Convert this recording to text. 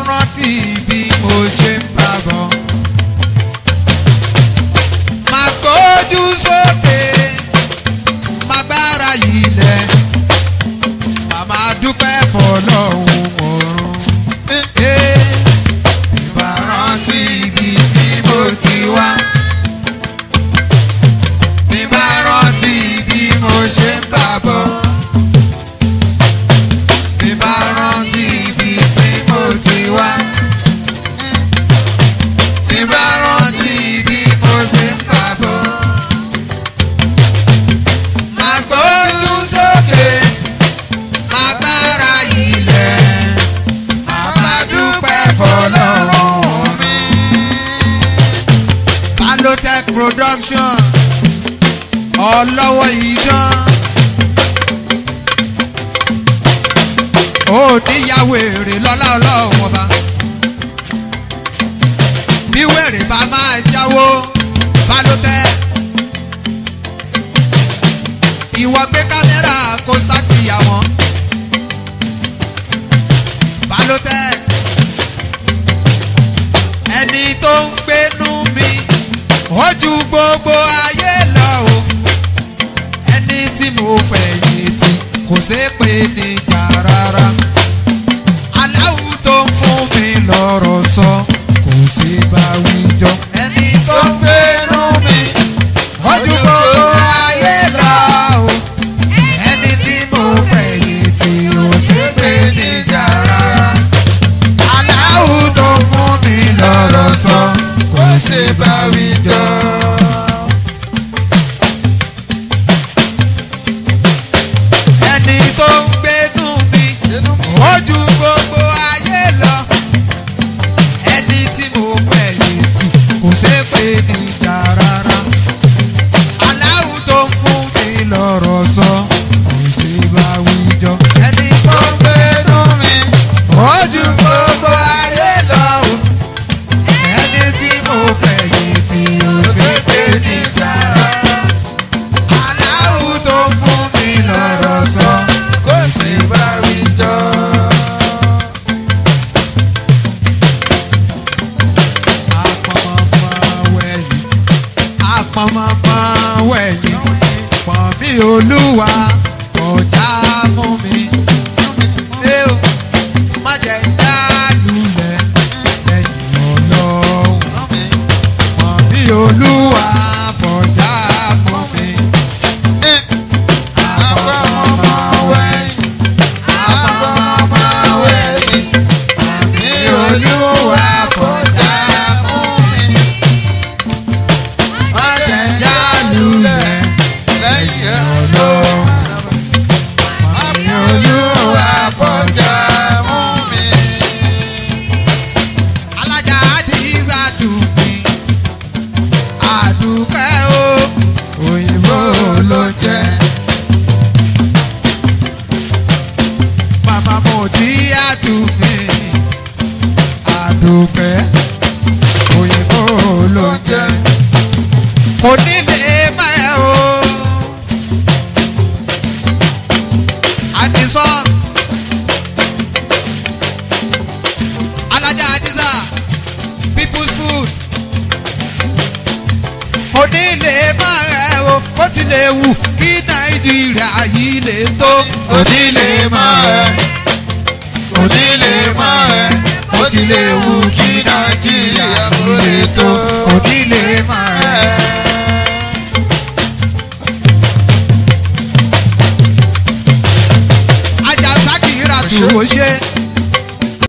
rántí bí mo ṣe ń bá bọ̀. Màá gbójú sókè, màá gbára ilẹ̀, màmá dúpẹ́ fọlọ́hún ọ̀run. Ìbá rántí ibi tí mo ti wá. Tí bá rántí bí mo ṣe ń bá bọ̀. Tí bá rántí ibi tí mo ti wá. Tí bá rántí bí mo ṣe ń bá bọ̀. Màá gbójú sókè, màá gbára ilẹ̀, màá dúpẹ́ fọlọ́run mi. Palotech production ọlọ́wọ́ idán. ó níyàwó èrè lọ́lá ọlọ́run ọba. bí wèrè bá máa jáwó bá ló tẹ́. ìwọ gbé kámẹ́rà kó sátìyà wọn. bá ló tẹ́. ẹni tó ń gbénú mi ó ju gbogbo ayé lọ o ẹni tí mo fẹ̀yìntì kò ṣeé pé níjà rárá aláwù tó ń fún mi lọ́rọ̀ sọ kò sí bá wíjọ ẹni tó ń gbénú mi ó ju gbogbo ayé lọ o ẹni tí mo fẹ̀yìntì kò ṣeé pé níjà rárá aláwù tó ń fún mi lọ́rọ̀ sọ kò sí bá wíjọ. ẹni tó ń gbénú mi ó ju gbogbo ayé lọ ẹni tí mo fẹ̀yìntì kò ṣeé pé níjà rárá aláwù tó ń fún mi lọ́rọ̀ sọ kò sí bá wíjọ ẹni tó ń gbénú mi ó ju gbogbo ayé lọ o ẹni tí mo fẹ̀yìntì kò ṣeé pé níjà rárá aláwù tó ń fún mi lọ́rọ̀ sọ kò sí bá wíjọ. apọ̀mọ̀pọ̀ wẹ̀yìn pọ̀ mí olúwa ọjà mú mi. Ṣé o má jẹ́ dá lulẹ̀ lẹ́yìn ọlọ́run? Pọ̀ mí olúwa ọjà mú mi. Apọ̀mọ̀pọ̀ wẹ̀yìn apọ̀mọ̀pọ̀ wẹ̀yìn pọ̀ mí olúwa ọjà mú mi ọ̀jẹ̀jà lulẹ̀ lẹ́yìn ọlọ́run. Màmí olúwa fọjá mú mi. Alájà Àdìsá tù mí. Àdùkẹ́ o, òyìnbó ló jẹ́. Màmá mo tí a tù mí. Àdùkẹ́, òyìnbó ló jẹ́ kò ní lè má ẹ o. Àdìsán alájà àdìsá people's food kò ní lè má ẹ o ó ti lè wù kí nàìjíríà yìí lè tó. kò ní lè má ẹ kò ní lè má ẹ ó ti lè wù kí nàìjíríà kò lè tó. kò ní lè má ẹ. ajá sákìrà tù ó ṣe